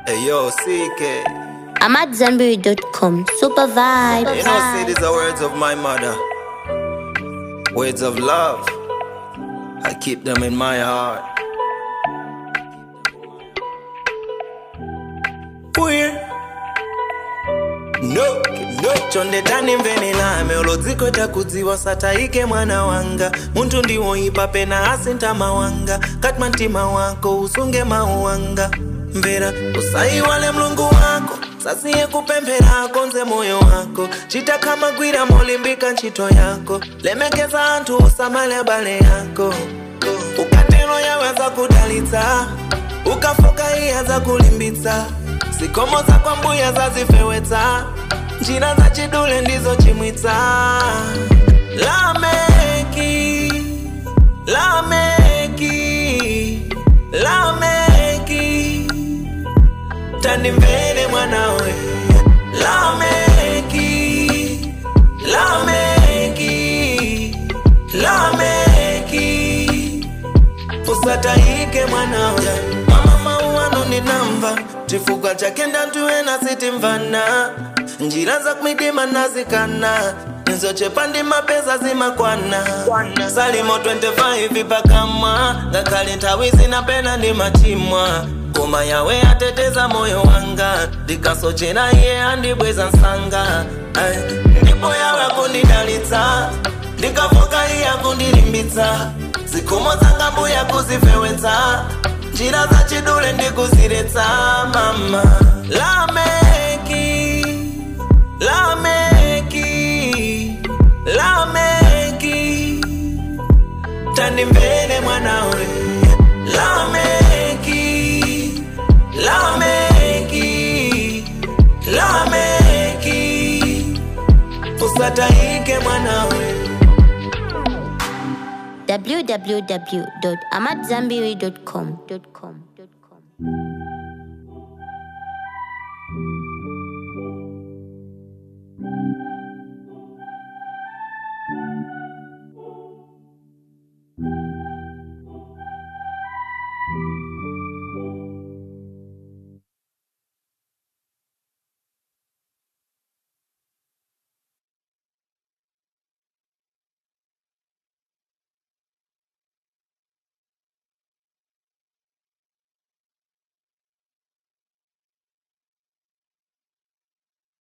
Hey yo, CK. I'm at Zenberry.com. Super vibe. You know, see, these are words of my mother. Words of love. I keep them in my heart. Weird. No, no. chonde tanimvenelame ulodzikweta kudziwa sataike mwana wanga munthu ndiwoipa pena asintha mawanga katma mtima wako usunge mawu wanga mvera usayiwale mlungu wako sasiye kupemphera konze moyo wako chitakhamagwira molimbika ntchito yako lemekeza anthu usamale abale yako ukatero yawe azakudalitsa ukafoka iye azakulimbitsa zikomo zakwa mbuya zazifewetsa njira za chidule ndizo chimwitsa lameki lameki lameki tandimvere mwanawe lameki lameki lameki usataike mwanawe mama mauano ninamva chifukwa chake ndantuwe nasitimvana njira za kumidima nazikana nizochepa ndi mapesa zimakwana salimo 25 pakamwa ngakhale nthawi zinapena ndi machimwa koma yawe ateteza moyo wanga ndikasochera iye andibweza msanga Ay, ndipo yawe akundidalitsa ndikafoka iye akundilimbitsa zikomo zanga mbuya kuzifewetsa njira za chidule ndikuziretsa mama lameki lameki lameki tandimvere mwanawe lameki lameki lameki usataike mwanawe www.amatzambiri.com.